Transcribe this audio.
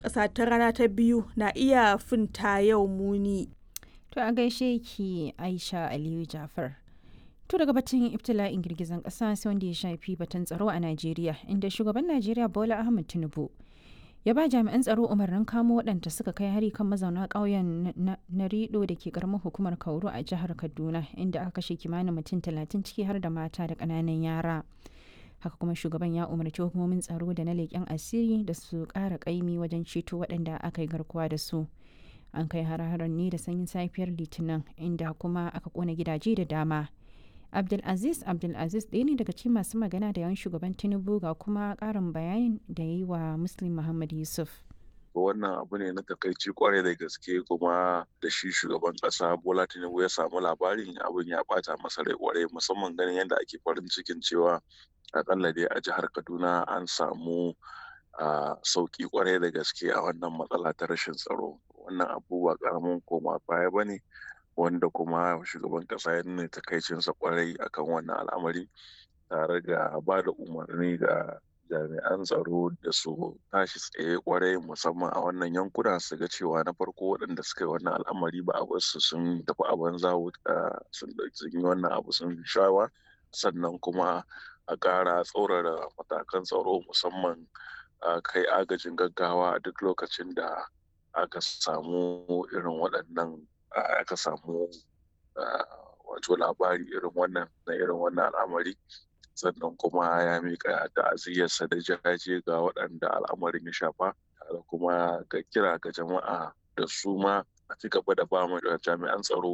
ƙasa ta rana ta biyu na iya finta yau muni. To a gaishe ki Aisha Aliyu Jafar. To daga batun ibtila'in girgizan ƙasa sai wanda ya shafi batun tsaro a Najeriya inda shugaban Najeriya Bola Ahmed Tinubu ya ba jami'an tsaro umarnin kamo waɗanda suka kai hari kan mazauna ƙauyen na rido da ke ƙaramar hukumar kauru a jihar kaduna inda aka kashe kimanin mutum talatin ciki har da mata da ƙananan yara haka kuma shugaban ya umarci hukumomin tsaro da na leƙen asiri da su ƙara ƙaimi wajen ceto waɗanda aka yi garkuwa da su an kai har-haren ne da sanyin safiyar litinin inda kuma aka ƙona gidaje da dama abdulaziz abdulaziz ɗaya ne daga cikin masu magana da yawan shugaban tinubu ga kuma ƙarin bayanin da ya yi wa muslim muhammad yusuf wannan abu ne na takaici kwarai da gaske kuma da shi shugaban kasa bola tinubu ya samu labarin abin ya bata masa rai kwarai musamman ganin yadda ake farin cikin cewa akalla dai a jihar kaduna an samu sauki kwarai da gaske a wannan matsala ta rashin tsaro wannan abu ba karamin koma baya ba ne wanda kuma shugaban kasa ya nuna takaicinsa kwarai akan wannan al'amari tare da ba da umarni ga jami'an tsaro da su tashi tsaye kwarai musamman a wannan yankuna su ga cewa na farko waɗanda suka yi wannan al'amari ba a wasu sun tafi a banza sun yi wannan abu sun shawa sannan kuma a ƙara tsaurara matakan tsaro musamman kai agajin gaggawa a duk lokacin da aka samu irin waɗannan aka samu wato labari irin wannan na irin wannan al'amari sannan kuma ya miƙa ta'aziyyarsa da jaje ga waɗanda al'amarin ya shafa tare kuma ga kira ga jama'a da su ma a ci gaba da ba mu jami'an tsaro